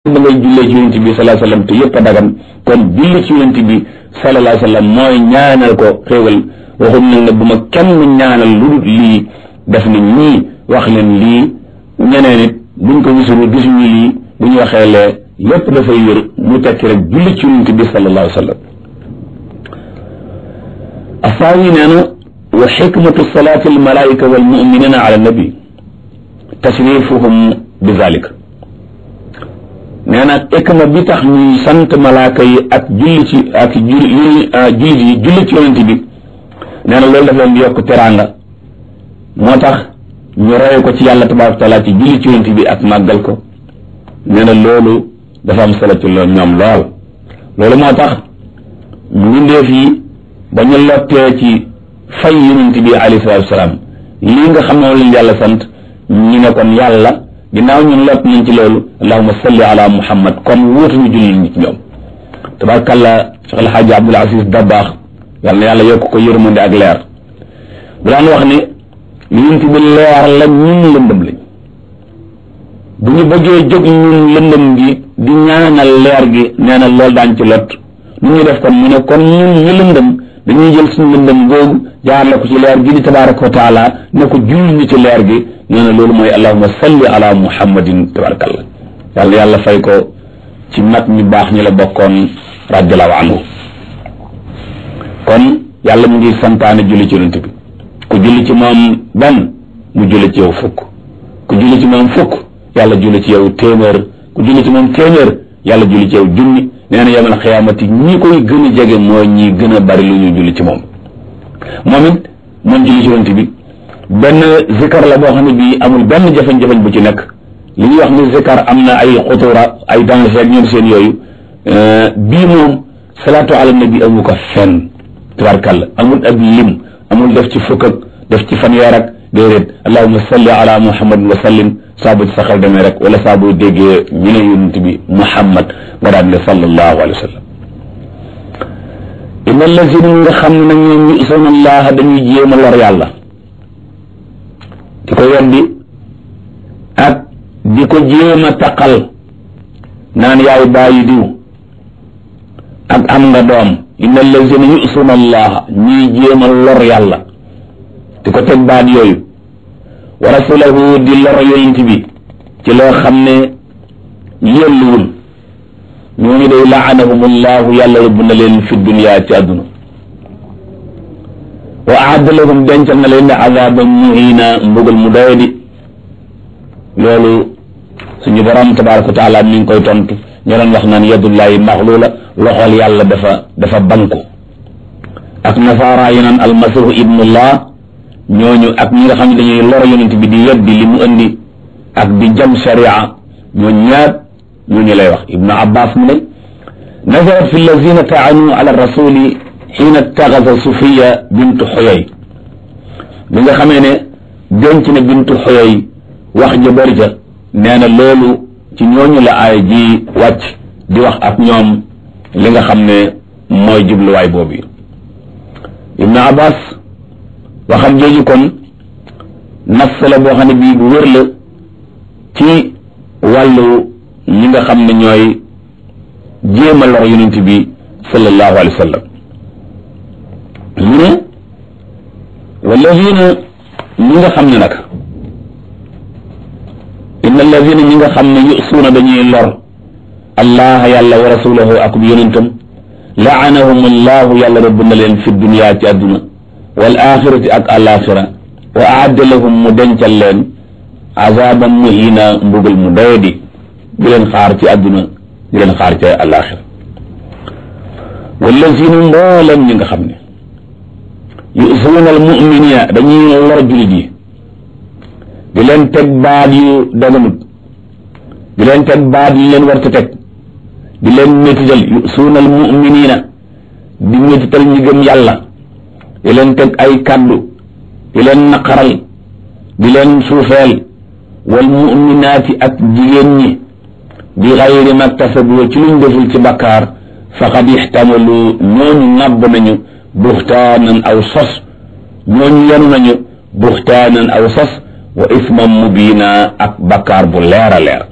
da ngay jullee ci yonent bi sallallahu alayhi wasallam te yëpp a dagan kon julli ci yonent bi sallallahu alayhi wasallam mooy ñaanal ko xéewal waxum nag ne bu ma kenn ñaanal lu dul lii def na ñii wax leen lii ñeneen it buñ ko gisul gisuñu lii bu ñu waxee lee lépp dafay wér mu tekki rek julli ci yonent bi sallallahu alayhi wasallam asaawi nee na wa xikmatu salaati almalaika walmuminina ala nabi tasrifuhum bi zalik nee na ikma bi tax ñuy sant malaaka yi ak julli ci ak julli jullit yi julli ci yonent bi nee na loolu daf leen di yokk teraanga moo tax ñu roye ko ci yàlla tabaraka taala ci julli ci yonent bi ak màggal ko nee na loolu dafa am solo ci loolu ñoom lool loolu moo tax mbindeef yi ba ñu lottee ci fay yonent bi alayhi salaatu wasalaam lii nga xam ne moom leen yàlla sant ñu ne kon yàlla ginnaaw ñun lot nañ ci loolu allahuma salli ala muhammad kon wuutuñu julli ñi ci ñoom tabarkàlla Cheikh El Hadj Abdoul Aziz Dabaax yàlla na yàlla yokk ko yërmande ak leer bu daan wax ne yonent bi leer la ñun lëndëm lañ bu ñu bëggee jóg ñun lëndëm gi di ñaanal leer gi nee na loolu daañ ci lot nu ñu def kon mu ne kon ñun ñu lëndëm dañuy jël suñu lëndëm googu jaarale ko ci leer gi di tabaraka wa taala ne ko julli ñu ci leer gi nee na loolu mooy allahuma salli ala muhammadin tabarakallah yàlla yàlla fay ko ci mag ñu baax ñi la bokkoon radiallahu anhu kon yàlla mu ngi santaane julli ci yonent bi ku julli ci moom benn mu julli ci yow fukk ku julli ci moom fukk yàlla julli ci yow téeméer ku julli ci moom téeméer yàlla julli ci yow junni nee na yamal xiyaamati ñi koy gën a jege mooy ñi gën a bari lu ñu julli ci moom moom it moom julli ci yonent bi benn zikar la boo xam ne bii amul benn jafe-jafe bu ci nekk li ñuy wax ni zikar am na ay xutura ay danger ak ñoom seen yooyu bii moom salaatu ala nabi amu ko fenn tabarkàlla amul ab lim amul def ci fukk ak def ci fanweer ak déedéet allahuma salli ala muhammad wa sallim saa bu ci sa xel demee rek wala saa boo déggee ñu ne yonent bi muhammad nga daan ne sallallahu alayhi wa sallam inna allazina ñi nga xam ne nag ñoom ñu isawna allah dañuy jéem a lor yàlla di ko weddi ak di ko jéem a taqal naan yaay bàyyi diw ak am nga doom inna allazina yusuna allah ñuy jéem a lor yàlla di ko teg baat yooyu wa rasulahu di lor yonent bi ci loo xam ne yelluwul ñooñu day laanahum allahu yàlla rëbb na leen fi dunya ci àdduna wa aadda lahum dencal na leen ne azaban muhina mbugal mu doyadi loolu suñu borom tabaraka wa taala mi ngi koy tontu ñoo doon wax naan yadullahi maxluula loxol yàlla dafa dafa banku ak nasaara yi naan almasihu ibnullah ñooñu ak ñi nga xam ne dañuy lor yonent bi di yeddi li mu indi ak di jam sharia ñoo ñaat ñooñu lay wax ibnu abbas mu ne nazarat fi allazina taanu ala rasuli xiina taxasa sufiya bintu xoyoy bi nga xamee ne denc na bintu xoyoy wax ja bëri ca nee na loolu ci ñooñu la aay ji wàcc di wax ak ñoom li nga xam ne mooy jubluwaay boobu ibnu abbas waxam jooju kon nafs la boo xam ne bii bu wér la ci wàllu ñi nga xam ne ñooy jéem a lor yonent bi sallallahu alayhi wa sallam mu ne walladina ñi nga xam ne nag inna alladina ñi nga xam ne yusuuna dañuy lor allah yàlla wa rasulahu ak yonentam laanahum allahu yàlla rëbb na leen fi dunia ci àdduna wal axirati ak alaxira wa aadda lahum mu dencal leen azaban muhina mbugal mu doyadi di leen xaar ci àdduna di leen xaar ci alaxira wallazina mboolam ñi nga xam ne yusuuna almuminina dañuy lor julit yi di leen teg baat yu daganut di leen teg baat yu leen war ta teg di leen métital yusuuna almuminina di métital ñi gëm yàlla di leen teg ay kàddu di leen naqaral di leen suufeel wal muminaati ak jigéen ñi bi xayri maktasabu ci luñ deful ci bakkaar faqad ixtamalu ñooñu ŋàbb nañu buxtaanan aw sos ñooñu yenu nañu buxtaanan aw sos wa isman mubiina ak bakkaar bu leer a leer